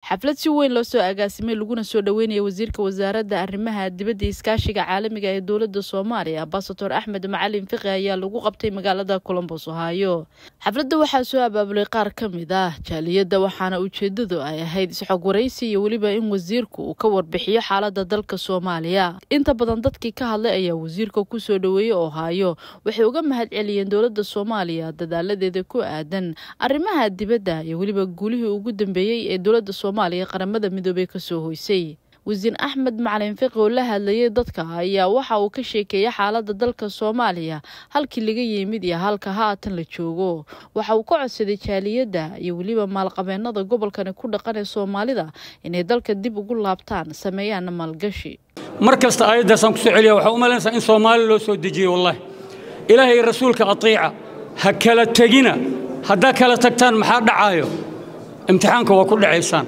xaflad si weyn loo soo agaasimay laguna soo dhoweynaya wasiirka wasaaradda arrimaha dibadda iskaashiga caalamiga ee dowladda soomaaliya ambasador axmed macalin fiqi ayaa lagu qabtay magaalada colombos ohaayo xafladda waxaa soo abaabulay qaar ka mid ah jaaliyadda waxaana ujeedadu ay ahayd isxog waraysi iyo weliba in wasiirku uu ka warbixiyo xaaladda dalka soomaaliya inta badan dadkii ka hadlay ayaa wasiirka kusoo dhoweeyey ohaayo waxay uga mahad celiyeen dowladda soomaaliya dadaaladeeda ku aadan arrimaha dibadda iyo weliba guulihii ugu dambeeyey ee dowladda soomaaliya qaramada midoobey kasoo hoysay wasiir axmed macalin fiqi oo la hadlayay dadka ayaa waxa uu ka sheekeeyay xaaladda dalka soomaaliya halkii laga yimid iyo halka haatan la joogo waxa uu ka codsaday jaaliyadda iyo weliba maalqabeenada gobolkani ku dhaqan ee soomaalida inay dalka dib ugu laabtaan sameeyaana maalgashi mar kasta aayaddaasaan kusoo celiya waxaa u malaynaysaa in soomaali loo soo dejiyey wallahi ilaahay rasuulka atiica ha kala tegina haddaa kala tagtaan maxaa dhacaayo imtixaanka waa ku dhacaysaan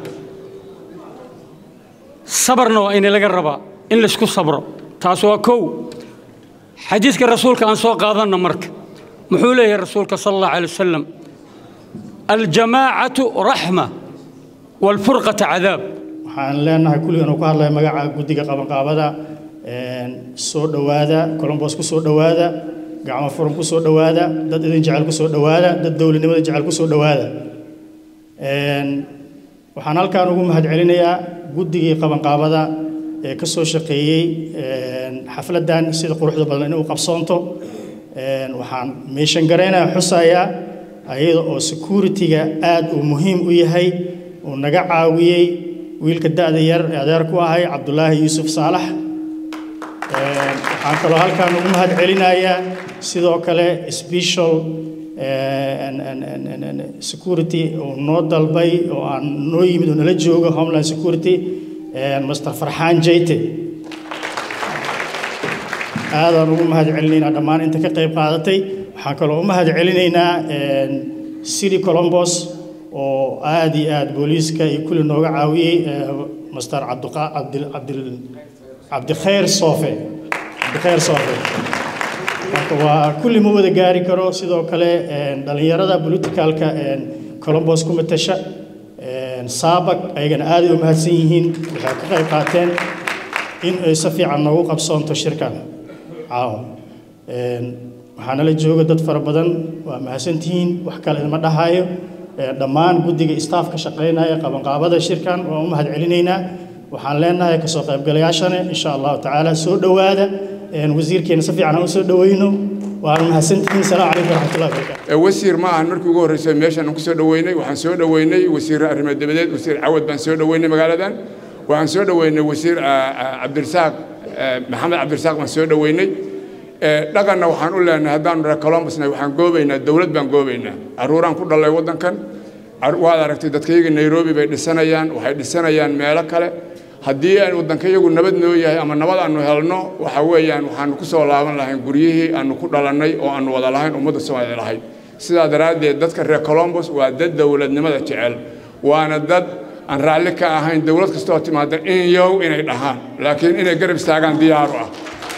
sabarna waa ina laga rabaa in laysku sabro taas waa kow xadiidka rasuulka aan soo qaadanna marka muxuu leeyahay rasuulka sala allahu alay wasalam aljamaacatu raxma waalfurqata cadaab waxaan leenahay kulligan uu ka hadlaya magaca guddiga qabanqaabada soo dhowaada colombos ku soo dhowaada gacmo furan ku soo dhowaada dad idin jecel ku soo dhowaada dad dowladnimada jecel ku soo dhowaada waxaan halkaan ugu mahad celinayaa guddigii qabanqaabada ee ka soo shaqeeyey xafladdan sida quruxda badan inay u qabsoonto waxaan meeshan garaynayaa xusayaa ayada oo security-ga aad uu muhiim u yahay uu naga caawiyey wiilka da'da yar ee adeer ku ahay cabdulaahi yuusuf saalax waxaan kaloo halkaan ugu mahad celinayaa sidoo kale special security uu noo dalbay oo aan noo yimid oo nala joogo homeland security master farxaan jayte aadaan ugu mahad celinaynaa dhammaan inta ka qayb qaadatay waxaan kaloo u mahad celinaynaa city colombos oo aad iyo aad booliiska iyo kulli nooga caawiyey master cabdikhayr soofe cabdikhayr soofe marka waa kulli ma wada gaari karo sidoo kale dhallinyarada politicalka colombos ku matasha saabag ayagana aaday u mahadsan yihiin waxay ka qayb qaateen in ay si fiican noogu qabsoonto shirkan caawa waxaana la jooga dad fara badan waa mahadsantihiin wax kale idma dhahaayo dhammaan guddiga staafka shaqaynaya qabanqaabada shirkan waan u mahad celinaynaa waxaan leenahay kasoo qaybgalayaashane insha allahu tacaala soo dhowaada wasiirkeena si fiican aan u soo dhoweyno waana mahadsantihiin salaamu calaykum waraxmatullahi wabarakaatu wasiir ma ahan markii ugu horreysay meeshan aan ku soo dhoweynay waxaan soo dhoweynay wasiir arrimo dabadeed wasiir cawad baan soo dhoweynay magaaladan waxaan soo dhoweynay wasiir cabdirasaaq maxamed cabdirasaaq baan soo dhoweynay dhaqanna waxaan u leenahay haddaanu dhaha colombusna waxaan goobaynaa dowlad baan goobaynaa carruuraan ku dhalay waddankan waad aragtay dadkayaga nairobi bay dhisanayaan waxay dhisanayaan meelo kale haddii aan waddankayagu nabad noo yahay ama nabad aanu helno waxa weeyaan waxaanu ku soo laaban lahayn guryihii aanu ku dhalannay oo aanu wada lahayn ummadda soomaaliya lahayd sidaa daraaddeed dadka reer colombos waa dad dowladnimada jecel waana dad aan raalli ka ahayn dowlad kastoo timaada in yow inay dhahaan laakiin inay garab istaagaan diyaaru ah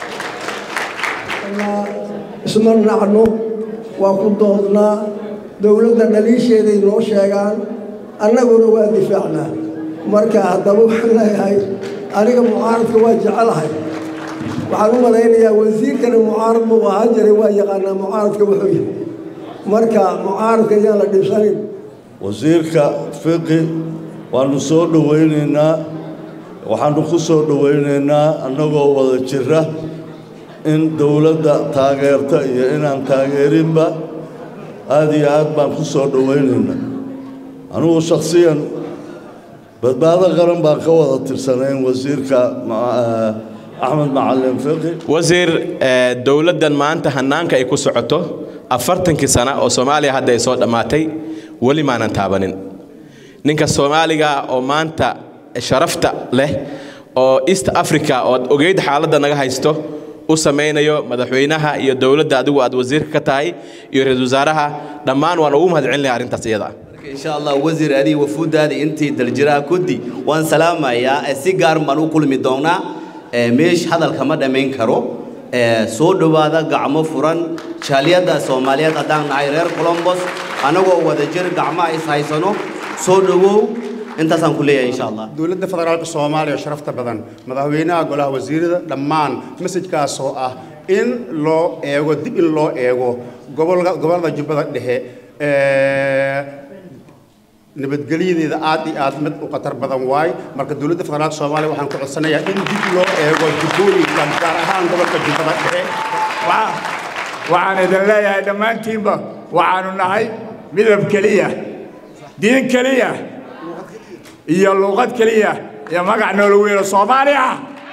isma nacno waa ku doodnaa dowladda dhaliisheeday noo sheegaan annaguna waa difaacnaa marka haddaba waxaan leeyahay aniga mucaaradka waa jecelahay waxaan u malaynayaa wasiirkana mucaarad muu ahaan jiray waa yaqaanaa mucaaradka wuxuu yahay marka mucaaradka ayaan la dhibsanin wasiirka fiqi waannu soo dhowaynaynaa waxaannu ku soo dhowaynaynaa annagoo wada jira in dowladda taageerta iyo inaan taageerinba aad iyo aad baan ku soo dhowaynaynaa anugu shakhsiyan badbaado qaran baan ka wada tirsanayn wasiirka axmed macalin fiqi wasiir dowladdan maanta hannaanka ay ku socoto afartankii sana oo soomaaliya hadda ay soo dhammaatay weli maanan taabanin ninka soomaaliga oo maanta sharafta leh oo east africa oo ad ogeyd xaaladda naga haysto u samaynayo madaxweynaha iyo dowladda adigu aad wasiirka ka tahay iyo ra-iisul wasaaraha dhammaan waan ugu mahad celinaya arrintaas iyada insha allah wasiir adii wafuudaadii intii daljiraha kuddi waan salaamayaa si gaar baan u kulmi doonaa meesh hadalka ma dhammayn karo soo dhowaada gacmo furan jaaliyadda soomaaliyeed haddaan nahay reer colombos annagoo wada jir gacmaha is haysano soo dhowow intaasaan ku leeyahay insha allah dowladda federaalka soomaaliya sharafta badan madaxweynaha golaha wasiirada dhammaan masajkaas oo ah in loo eego dib in loo eego gobolka gobollada jubbada dhexe nabadgelyadeeda aad iyo aad mid u khatar badan waay marka dowladda federaalka soomaaliya waxaan ku codsanayaa in dib loo eego jubbooyinka gaar ahaan gobolka jubbada dhexe waxaan idin leeyahay dhammaantiinba waxaanu nahay midab keliya diin keliya iyo luuqad keliya iyo magac noola weyno soomaaliya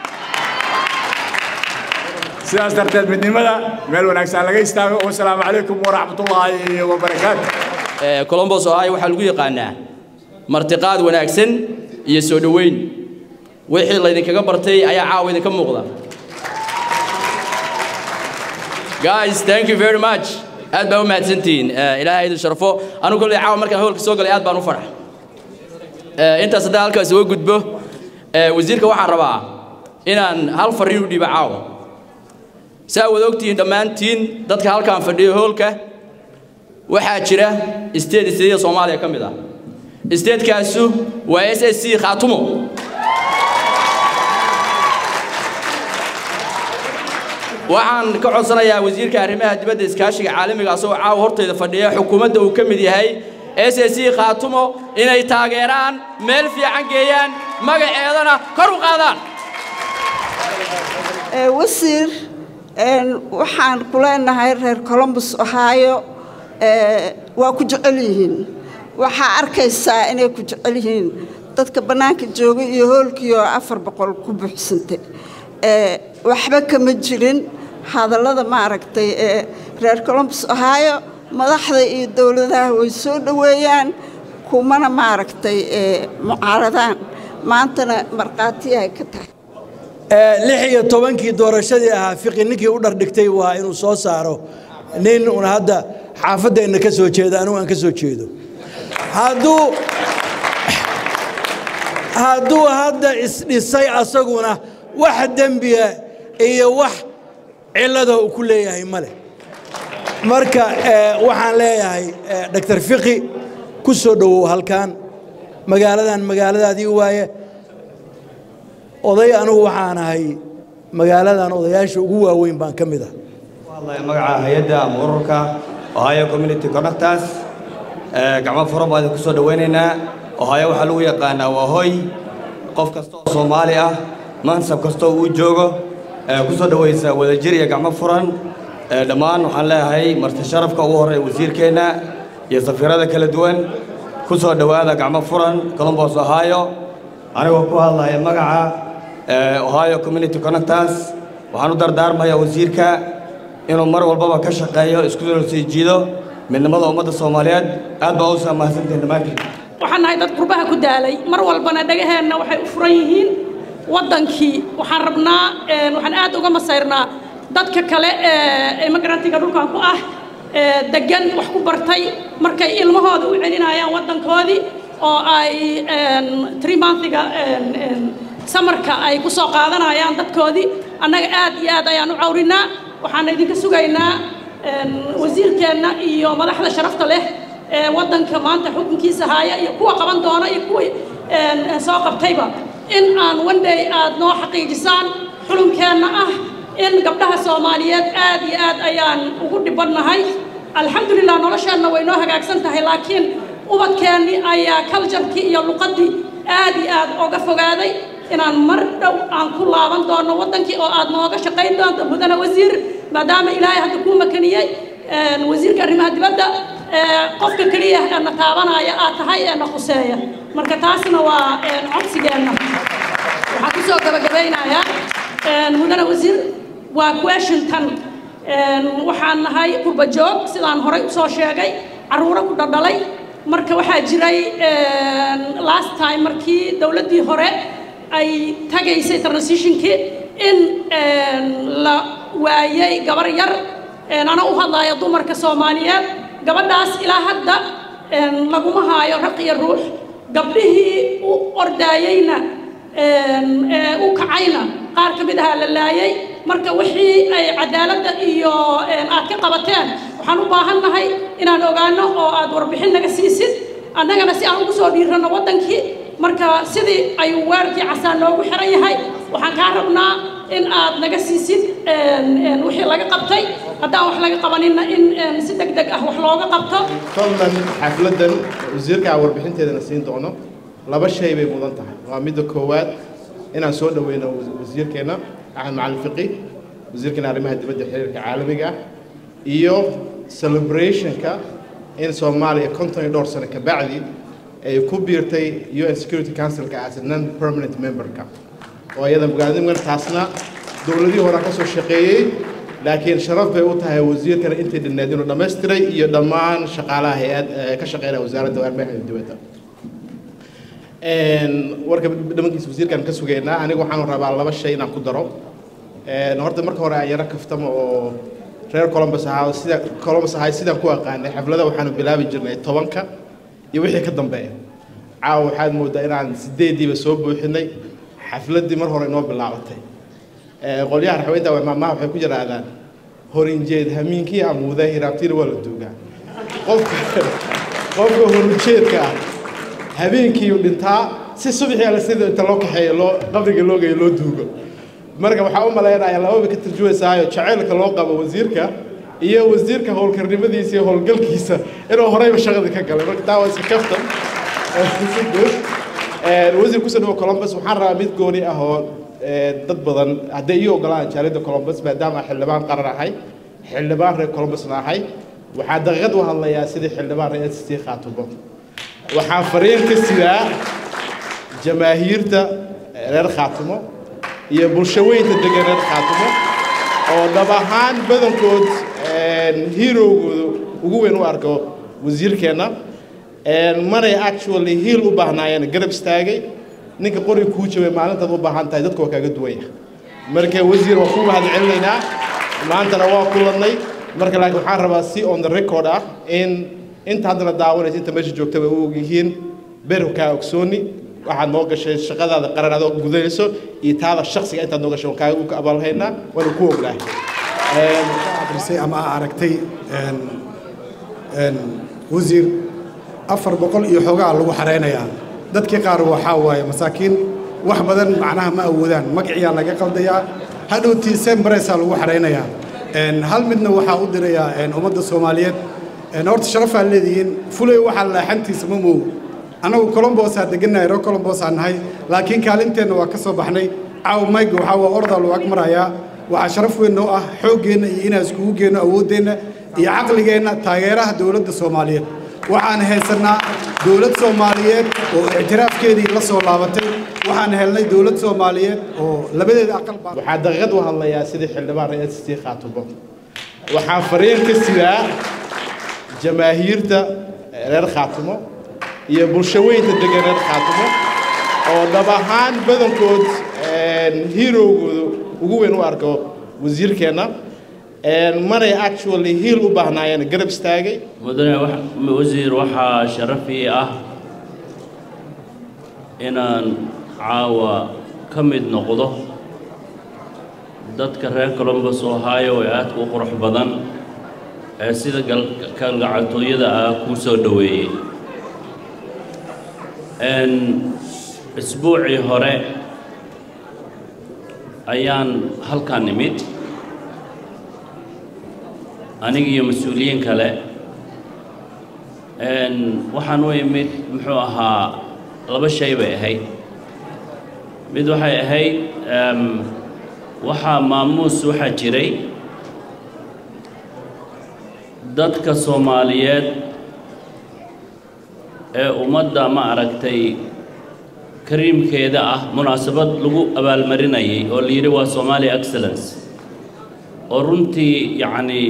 sidaas darteed midnimada meel wanaagsan laga istaago wasalaamu calaykum waraxmatullaahi wabarakaatu colombos ohio waxaa lagu yaqaanaa martiqaad wanaagsan iyo soo dhoweyn wixii laydinkaga bartay ayaa caawa idinka muuqda guys thank you very much aad baa u mahadsantihiin ilaahay idin sharfo anigu kolley caawa markaan howlka soo galay aad baan u farax intaas haddaan halkaas uga gudbo wasiirka waxaan rabaa inaan hal fariin u dhiibo caawa saa wada ogtihiin dhammaantiin dadka halkaan fadhiyo howlka waxaa jira state stateda soomaaliya ka mid ah statekaasu waa s s c khaatumo waxaan ka codsanayaa wasiirka arrimaha dibadda iskaashiga caalamiga asagoo caawa hortayda fadhiya xukuumadda uu ka mid yahay s s c khaatumo inay taageeraan meel fiican geeyaan magaceedana kor u qaadaan wasiir waxaan ku leenahay reer colombus ohio waa ku jecel yihiin waxaa arkaysaa inay ku jecel yihiin dadka bannaanka jooga iyo hoolkiioo afar boqol ku buuxsantay waxba kama jirin hadallada maaragtay ee reer colombus ohio madaxda iyo dowladaha way soo dhoweeyaan kumana maaragtay mucaaradaan maantana markhaatiyahay ka tahay lix iyo tobankii doorashadii ahaa fiqi ninkii u dhardhigtay waa inuu soo saaro nin un hadda xaafadeenna ka soo jeeda anigu aan ka soo jeedo hadduu hadduu hadda isdhisay asaguna wax dembiga iyo wax cillada uu ku leeyahay ma leh marka waxaan leeyahay doctor fiqi ku soo dhowow halkan magaaladan magaaladaadii waaye oday anigu waxaan ahay magaaladan odayaasha ugu waaweyn baan ka mid ah magaca hay-adda ama ururka ohio community connectors gacmo furan baan idinku soo dhowaynaynaa ohio waxaa lagu yaqaanaa waa hoy qof kasta oo soomaali ah mansab kasta oo uu joogo ku soo dhowaysa wadajir iyo gacmo furan dhammaan waxaan leeyahay marti sharafka ugu horreeya wasiirkeenna iyo safiirada kala duwan ku soo dhowaada gacmo furan colombos ohio anigoo ku hadlaya magaca ohio community connectors waxaan u dardaarmayaa wasiirka inuu mar walbaba ka shaqeeyo isku sii jiido midnimada ummadda soomaaliyeed aad baa u saamahsantihin dhammaantiin waxaan nahay dad qurbaha ku daalay mar walbana dhagaheenna waxay u furan yihiin waddankii waxaan rabnaa waxaan aad uga masayrnaa dadka kale ee imigrantiga dhulkan ku ah degan wax ku bartay markay ilmahooda u celinayaan waddankoodii oo ay trimontiga samarka ay ku soo qaadanayaan dadkoodii annaga aad iyo aad ayaan u cawrinaa waxaan idinka sugaynaa wasiirkeenna iyo madaxda sharafta leh ee waddanka maanta xukunkiisa haaya iyo kuwa qaban doona iyo kuwa soo qabtayba in aan wandhay aad noo xaqiijisaan xulunkeenna ah in gabdhaha soomaaliyeed aad iyo aad ayaan ugu dhibannahay alxamdulilah nolosheenna way noo hagaagsan tahay laakiin ubadkeennii ayaa kaljarkii iyo luqaddii aad iyo aad oga fogaaday inaan mar dhow aan ku laaban doono waddankii oo aad nooga shaqayn doonto mudane wasiir maadaama ilaahay hadda kuu makaniyey wasiirka arrimaha dibadda qofka keliya ee na taabanaya aad tahay ee na khuseeya marka taasna waa codsigeenna waxaan kusoo gabagabaynayaa mudane wasiir waa washington waxaan nahay qurba joog sidaan horay usoo sheegay carruuro ku dhadhalay marka waxaa jiray last time markii dowladdii hore ay tagaysay transitionkii in la waayey gabar yar ana u hadlaya dumarka soomaaliyeed gabadhaas ilaa hadda laguma haayo raq iyo ruux gabdhihii u ordaayeyna u kacayna qaar ka mid ahaa la laayay marka wixii ay cadaaladda iyo aad ka qabateen waxaan u baahannahay inaan ogaano oo aad warbixin naga siisid annagana si aan ugu soo dhiiranno waddankii marka sidii ayuu weerarkii casaan noogu xiran yahay waxaan kaa rabnaa in aad naga siisid wixii laga qabtay haddaan wax laga qabaninna in si deg deg ah wax looga qabto fadlan xafladdan wasiirka warbixinteedana siin doono laba shay bay mudan tahay waa midda koowaad inaan soo dhoweyno wasiirkeenna axmed macalin fiqi wasiirkeena arrimaha dibadda xiriirka caalamiga ah iyo celebrationka in soomaaliya konton iyo dhowr sano ka bacdi ay ku biirtay un security councilka as a non permanent memberka oo iyada mugaadimgan taasna dowladihii horaa ka soo shaqeeyey laakiin sharaf bay u tahay wasiirkana intay dhinneed inuu dhammaystiray iyo dhammaan shaqaalaha hay-ad ka shaqeynaya wasaaradda arrimaha dibadda warka dhamankiisa wasiirkaan ka sugaynaa aniga waxaan rabaa laba shay inaan ku daro horta marka hore aan yaro kaftamo oo reer columbus ahaa sida columbus ahay sidaan ku aqaanay xaflada waxaanu bilaabi jirnay tobanka iyo wixii ka dambeeya caawa waxaad moodaa inaan sideediiba soo buuxinay xafladdii mar hore inoo bilaabatay qolyaha raxweynta maamaha waxay ku yidhaahdaan horinjeed hamiinkii amuuda hiraabtiina waa la duugaa qofka qofka horinjeedka ah habeenkii dhintaa si subaxii ala sida inta loo kaxeeyo loo qabriga loo geeyo loo duugo marka waxaa u malaynayaa lababa ka tarjumaysaayo jacaylka loo qabo wasiirka iyo wasiirka howlkarnimadiisa iyo howlgalkiisa inuu horeyba shaqadii ka galay marka taa waa iska kaftan si guud wasiir kusoo dhawo columbus waxaan rabaa mid gooni ah oo dad badan hadday ii ogolaan jaalida columbus maadaama xildhibaan qaran ahay xildhibaan reer columbusna ahay waxaa daqiiqad u hadlayaa sidii xildhibaan reer s c khaatumo waxaan fariin ka sidaa jamaahiirta reer khaatumo iyo bulshaweynta degan reer khaatumo oo dhab ahaan badankood hiirowgooda ugu weyn u arko wasiirkeenna manay actually hiil u baahnaayeen garab istaagay ninka qori kuu jabay maalintaad u baahan tahay dadka waa kaaga duwanya marka wasiir waa kuu mahad celinaynaa maantana waa kulannay marka laakiin waxaan rabaa si on the record ah in inta haddana daawanaysa inta meesha joogtaba u ogyihiin berkaa ogsooni waxaad noo gashay shaqadaada qaran adoo gudanayso iyo taada shaksiga intaad noo gashay waan kaaga u abaalhaynaa waana ku ognahay akrisay ama aa aragtay wasiir afar boqol iyo xoogaa lagu xaraynayaa dadkii qaar waxaa waaye masaakiin wax badan macnaha ma awoodaan magaciyaa laga qaldayaa hadhowtii sembaresaa lagu xaraynayaa hal midna waxaa u dirayaa ummadda soomaaliyeed horta sharafaa leedihiin fulay waxaa laaxantiisa ma moogo annagu colombosaa degannahay reer colombosaa nahay laakiin kaalinteenna waa ka soo baxnay caaw mayga waxaa waa ordaa lagu ag marayaa waxaa sharaf weyn noo ah xooggeenna iyo inaan iskugu geenno awooddeenna iyo caqligeenna taageeraha dowladda soomaaliyeed waxaan haysannaa dowlad soomaaliyeed oo ictiraafkeedii la soo laabatay waxaan helnay dowlad soomaaliyeed oo labadeeda aqal baa waxaa daqiiqad u hadlayaa sidii xildhibaan reer s c khaatumo waxaan fariin ka sidaa jamaahiirta reer khaatumo iyo bulshaweynta degan reer khaatumo oo dhab ahaan badankood hiirowgooda ugu weyn u arko wasiirkeenna manay actually hiil u baahnaayeen garab istaagay mudane wasiir waxaa sharafii ah inaan caawa ka mid noqdo dadka reer columbus ohio ee aadka u qurux badan ee sida kalgacaltooyada ah kuu soo dhoweeyey isbuucii hore ayaan halkaan nimid aniga iyo mas-uuliyiin kale waxaan u imid muxuu ahaa laba shay bay ahayd mid waxay ahayd waxaa maamuus waxaa jiray dadka soomaaliyeed ee ummadda ma aragtay kariimkeeda ah munaasabad lagu abaalmarinayay oo la yidhi waa somali excellence oo runtii yacni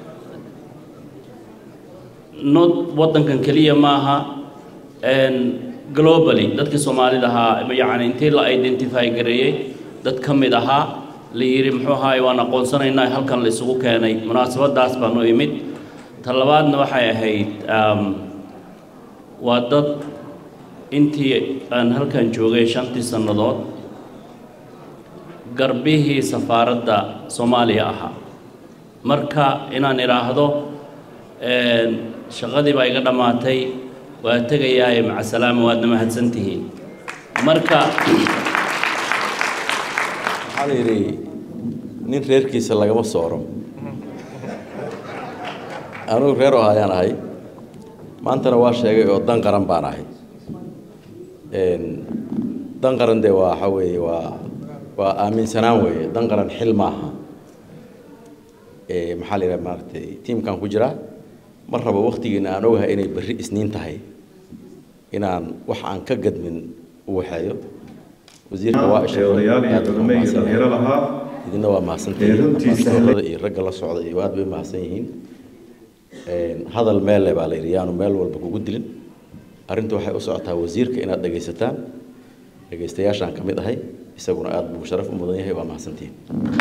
not waddankan keliya maaha globally dadkii soomaalida ahaa yacni intii la identify gareeyey dad ka mid ahaa la yidhi muxuu ahaay waan aqoonsanaynaa halkan la isugu keenay munaasabaddaas baan u imid ta labaadna waxay ahayd waa dad intii aan halkan joogay shantii sannadood garbihii safaaradda soomaaliya ahaa marka inaan idhaahdo shaqadii baa iga dhammaatay waa tegayaaye macasalaama waadna mahadsantihiin marka waxaa la yidhi nin reerkiisa lagama sooro anugu reer oo ayaan ahay maantana waa sheegay oo dan qaran baan ahay dan qaran dee waa waxa weeye waa waa aaminsanaan weeye dan qaran xil maaha maxaa la yidhaha maaragtay tiimkan ku jira mar rabo waktigiina aan ogahay inay berri isniin tahay inaan wax aan ka gadmin u waxeeyo wasiirka waa odayaal iyo culimo iyo dhalinyaro lahaa idina waa mahadsantihiin iyo ragga la socda iyo aad bay mahadsan yihiin hadal meel le baa la yidhi yaanu meel walba kugu dilin arrinta waxay u socotaa wasiirka inaad dhegaysataan dhegaystayaashaan ka mid ahay isaguna aad buu sharaf u mudan yahay waa mahadsantihiin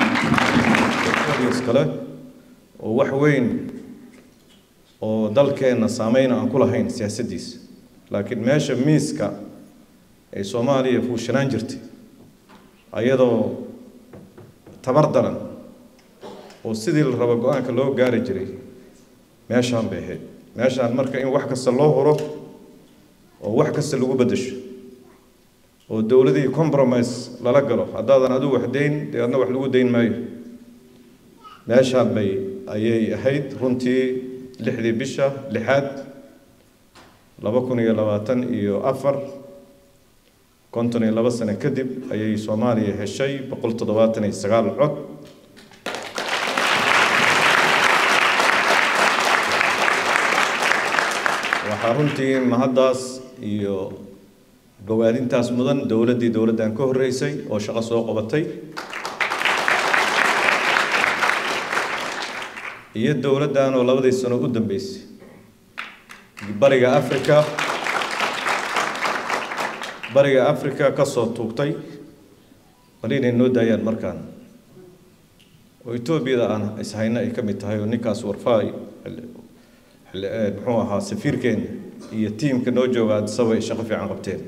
kale oo wax weyn oo dalkeenna saameyn aan ku lahayn siyaasaddiisa laakiin meesha miiska ay soomaaliya fuushanaan jirtay ayadoo tabar daran oo sidii la rabo go-aanka loo gaari jiray meeshaan bay ahayd meeshaan marka in wax kasta loo huro oo wax kasta lagu beddesho oo dowladii compromise lala galo haddaadan adigu wax dayn dee adna wax lagu dayn maayo meeshaan bay ayay ahayd runtii lixdii bisha lixaad laba kun iyo labaatan iyo afar konton iyo laba sano kadib ayay soomaaliya heshay boqol toddobaatan iyo sagaal cod waxaa runtii mahaddaas iyo bogaadintaas mudan dowladdii dowladdan ka horreysay oo shaqo soo qabatay iyo dowladdan oo labadii sano u dambeysay bariga africa bariga africa ka soo tuugtay bal inay noo daayaan markaan oo etoobiyada aan ishayna ay ka mid tahay oo ninkaas warfaay muxuu ahaa safiirkeena iyo tiimka noo jooga addisaba ay shaqo fiican qabteen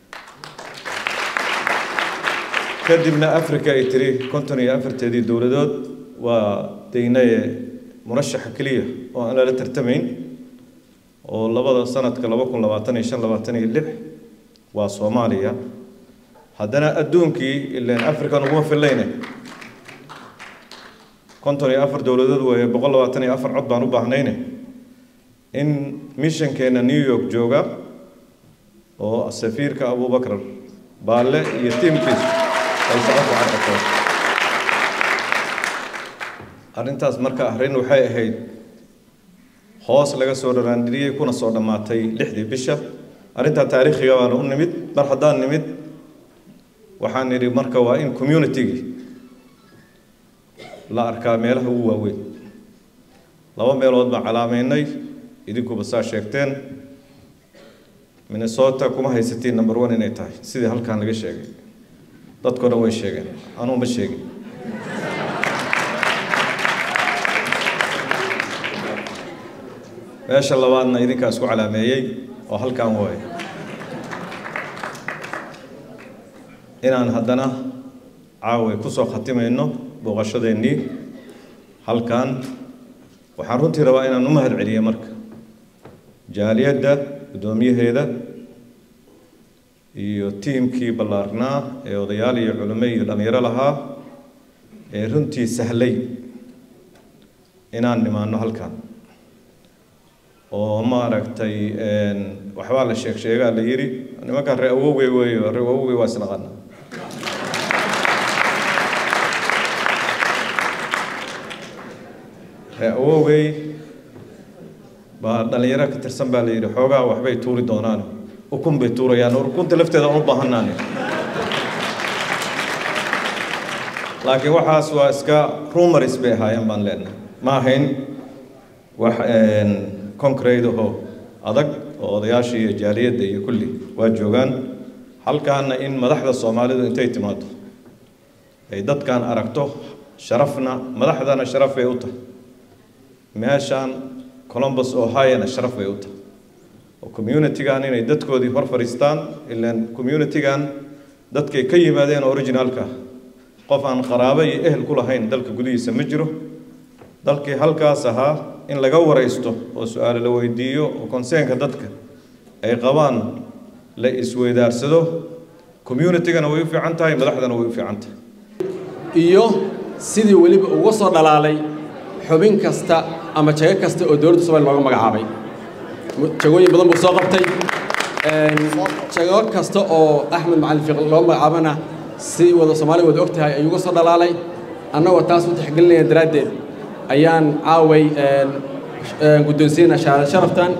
kadibna africa ay tiri konton iyo afarteedii dowladood waa daynaye murashaxa keliya oo aan lala tartamayn oo labada sanadka laba kun labaatan iyo shan labaatan iyo lix waa soomaaliya haddana adduunkii ilaan african uguma fillayne konton iyo afar dowladood weeye boqol labaatan iyo afar cod baan u baahnayne in mishankeena new york jooga oo safiirka abubakar baalle iyo tiimkiisu ay shaqo ku carqato arrintaas marka arrin waxay ahayd hoos laga soo dharaandhiriyey kuna soo dhammaatay lixdii bisha arrintaa taariikhiga baana u nimid mar haddaan nimid waxaan nidhi marka waa in communitygii la arkaa meelaha ugu waaweyn laba meelood baan calaameynay idinkuba saa sheegteen minnesota kuma haysatiin number one inay tahay sidii halkan laga sheegay dadkoo dhan way sheegeen anuu ma sheegin meesha labaadna idinkaa isku calaameeyey oo halkan waaye inaan haddana caawa kusoo khatimayno booqashadeennii halkan waxaan runtii rabaa inaan u mahad celiyo marka jaaliyadda guddoomiyaheeda iyo tiimkii ballaarnaa ee odayaal iyo culimo iyo dhallinyaro lahaa ee runtii sahlay inaan nimaano halkan oo maaragtay waxbaa la sheeg sheegaa la yidhi nimankan ree awowgey weeyo ree awowgey waa isnaqana ree awowgey baa dhallinyaro ka tirsan baa la yidhi xoogaa waxbay tuuri doonaan ukun bay tuurayaan ukunta lafteeda aan u baahanaane laakiin waxaas waa iska rumaris bay ahaayeen baan leenahay ma ahayn wax concrete ahoo adag oo odayaashii iyo jaaliyadda iyo kulli waa joogaan halkaana in madaxda soomaalidu intay timaado ay dadkan aragto sharafna madaxdana sharaf bay u tahay meeshaan columbus ohiona sharaf bay u tahay oo communitygan inay dadkoodii hor fadhiistaan ilaan communitygan dadkay ka yimaadeen originalka qof aan qaraabo iyo ehel ku lahayn dalka gudihiisa ma jiro dalkii halkaas ahaa in laga waraysto oo su-aalo la weydiiyo oo konseenka dadka ay qabaan la isweydaarsado communitygana way u fiican tahay madaxdana way u fiican tahay iyo sidii weliba uga soo dhalaalay xubin kasta ama jago kasta oo dowladda Soomaaliya looga magacaabay jagooyin badan buu soo qabtay jago kasta oo Axmed Macalin Fiiq loo magacaabana si wada Soomaaliya wada ogtahay ayuu uga soo dhalaalay annagoo taas u tixgelinaya daraaddeed ayaan caaway guddoonsiina sharaftan